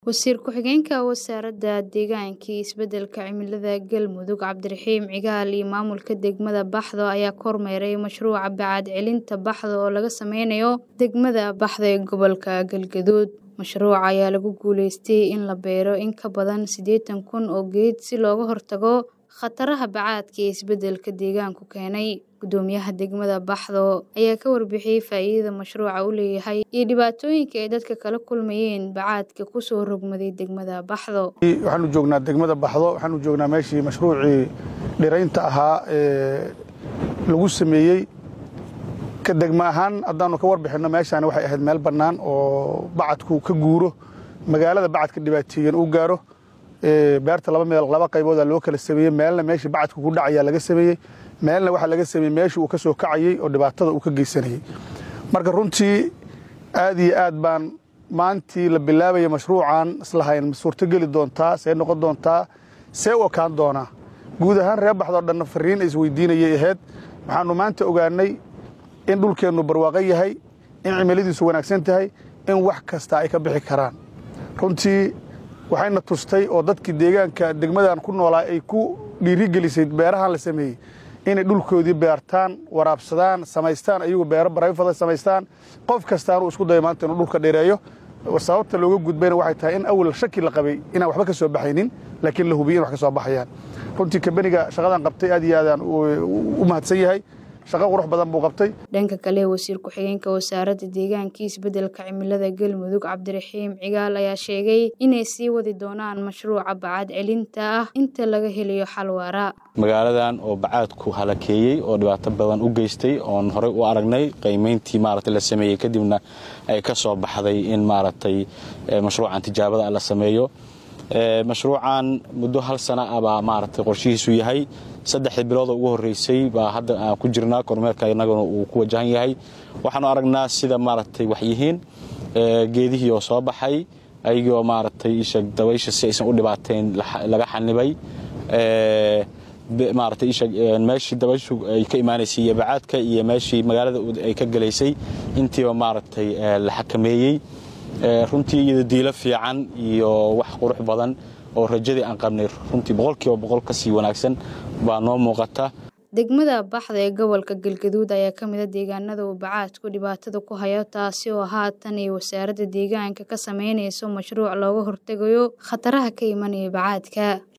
Wasiir ku-xigeenka Wasaaradda Deegaanka iyo Isbeddelka Cimilada Galmudug Cabdiraxiin Cigaal iyo maamulka degmada Baxdo ayaa kormeeray mashruuca bacaad celinta Baxdo oo laga sameynayo degmada Baxdo ee gobolka Galgaduud. Mashruuca ayaa lagu guuleystay in la beero in ka badan siddeetan kun oo geed si looga hortago khataraha bacaadka ee isbeddelka deegaanku keenay. Guddoomiyaha degmada Baxdo ayaa ka warbixiyay faa'iidada mashruuca u leeyahay iyo dhibaatooyinka ay dadka kala kulmayeen bacaadka ku soo rogmaday degmada Baxdo. waxaanu joognaa degmada Baxdo waxaanu joognaa meeshii mashruucii dhiraynta ahaa ee lagu sameeyey ka degma ahaan haddaanu ka warbixinno meeshaani waxay ahayd meel bannaan oo bacadku ka guuro magaalada bacadka dhibaateeyan uu gaaro beerta laba meel laba qayboodaa loo kala sameeyey meelna meeshii bacadku ku dhacayaa laga sameeyey meelna waxaa laga sameeyey meeshii uu ka soo kacayey oo dhibaatada uu ka geysanayey marka runtii aad iyo aad baan maantii la bilaabaya mashruucan islahayn suurtogeli doontaa see noqon doontaa see u ekaan doonaa guud ahaan reer baxdoo dhanna fariin isweydiinayay ahayd waxaanu maanta ogaanay in dhulkeennu barwaaqo yahay in cimiladiisu wanaagsan tahay in wax kasta ay ka bixi karaan runtii waxayna tustay oo dadkii deegaanka degmadan ku noolaa ay ku dhiirigelisay beerahan la sameeyey inay dhulkoodii beertaan waraabsadaan samaystaan ayagu beero barayfada samaystaan qof kastaanuu isku dayo maanta inuu dhulka dheereeyo sababta looga gudbayna waxay tahay in awal shaki la qabay inaan waxba ka soo baxaynin laakiin la hubiyo in wax ka soo baxayaan runtii kabeniga shaqadan qabtay aad iyo aadaan u mahadsan yahay shaqo qurux badan buu qabtay dhanka kale wasiir ku-xigeenka wasaaradda deegaanka iyo isbeddelka cimilada galmudug cabdiraxiim cigaal ayaa sheegay inay sii wadi doonaan mashruuca bacaad celinta ah inta laga helayo xal waara magaaladan oo bacaadku halakeeyey oo dhibaato badan u geystay oon horey u aragnay qiimayntii maaragtay la sameeyey kadibna ay ka soo baxday in maaragtay mashruucan tijaabada la sameeyo mashruucan muddo hal sana ah baa maaragtay qorshihiisu yahay saddexdii bilooda ugu horreysay baa hadda aan ku jirnaa kormeerka innaguna uu ku wajahan yahay waxaanu aragnaa sida maaragtay wax yihiin geedihii oo soo baxay ayagoo maaragtay isha dabaysha si aysan u dhibaateyn laga xanibay maaragtay isha meeshii dabayshu ay ka imaanaysay iyo bacaadka iyo meeshii magaalada ay ka gelaysay intiiba maaragtay la xakameeyey runtii iyado diilo fiican iyo wax qurux badan oo rajadii aan qabnay runtii boqolkiiba boqol ka sii wanaagsan baa noo muuqata degmada baxda ee gobolka galgaduud ayaa ka mid a deegaanada uu bacaadku dhibaatada ku hayo taasi oo haatan ay wasaaradda deegaanka ka sameynayso mashruuc looga hortegayo khataraha ka imanaya bacaadka